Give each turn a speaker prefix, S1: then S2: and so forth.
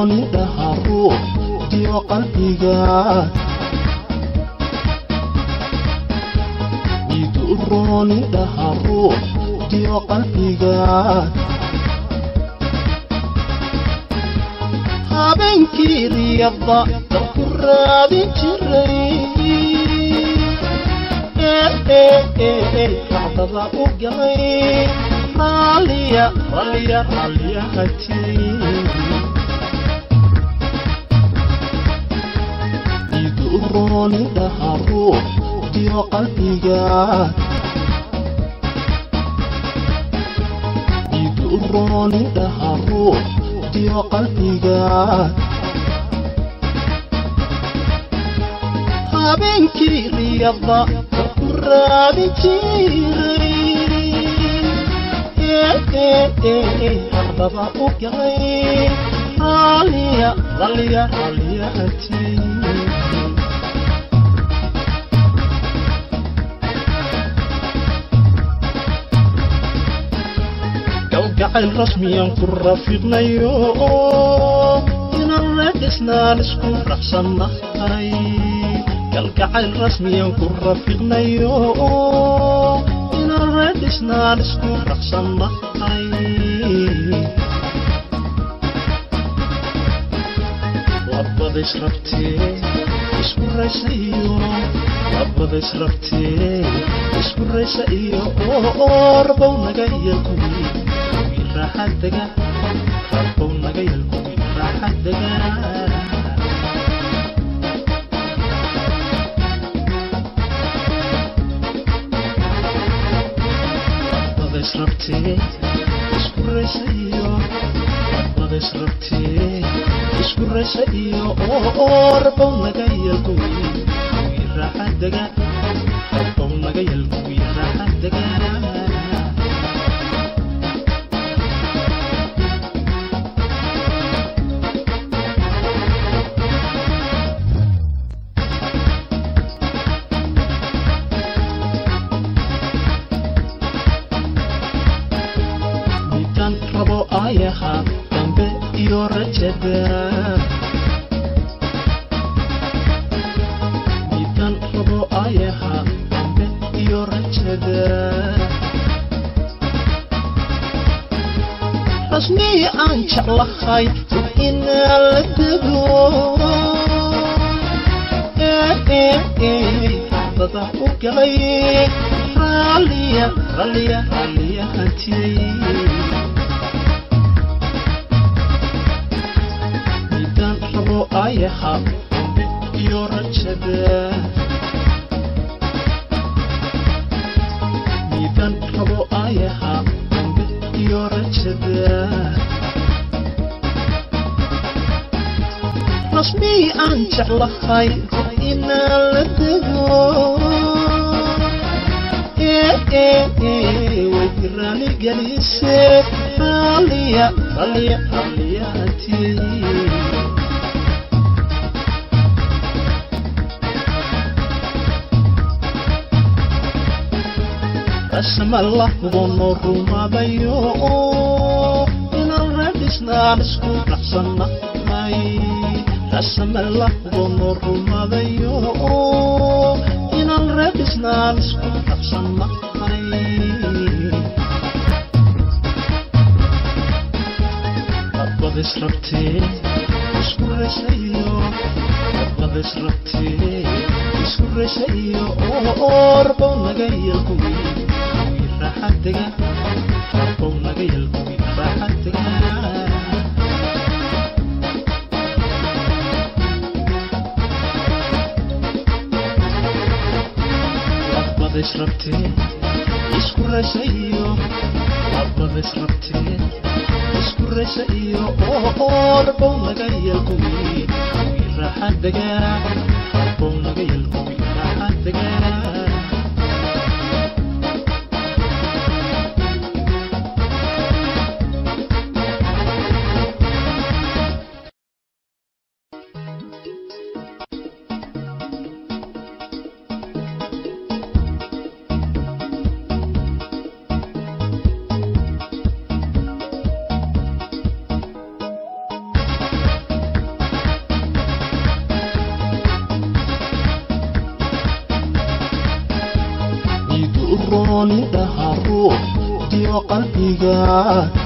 S1: roonidhaha ruux iyo qalbiga idu roonidhaha ruux iyo qalbiga habeenkii riyada dalku raadin jiray racdada u galay raalliya raalliya raalliya hajiyey idu roonidhaha ruux iyo qalbiga idu roonidhaha ruux iyo qalbiga habeenkii riyada dalku raadin jiray ardaba u galay raalliya raalliya raalliya hajiyey galgacayl rasmiyan ku rafiqnayo inaan reedhisnaan isku raxsannahay galgacayl rasmiyan ku rafiqnayo inaan reedhisnaan isku raxsannahay labadays rabtee isku raysa iyo labadays rabtee isku raysa iyo orbow naga yelkuwi kuwii raaxadaga rabbow naga yelkuwi raaxadaga labadays rabtee isku raysa iyo labadays rabtee isku raysa iyo orbow naga yelkuwi kuwii raaxadaga rabbow naga yelkuwi raaxadaga midaan rabo ayaha dambe iyo rajada midaan rabo ayaha dambe iyo rajada rasmii aan jeclahay inaa la dego dada u galay raalliya raalliya raalliya hantiyey midaan rabo ayaha dambe iyo rajada midaan rabo ayaha dambe iyo rajada rasmii aan jeclahay inaan la dego way raali gelise raalliya raalliya raalliya hantiyey rasamalla hubanoo rumaadayo inaan reedhisnaan isku raxsannahay rasamalla hubanoo rumaadayo inaan reedhisnaan isku raxsannahay labadays rabtee isku raysayo labadays rabtee isku raysayo orbow naga yelkuwi kuwii raaxadaga rabbow naga yelkuwi raaxadaga labadays rabtee isku raysa iyo labadays rabtee isku raysa iyo orbow naga yelkuwi kuwii raaxadaga rabbow naga yelkuwi raaxadaga roonidhaha ruux iyo qalbiga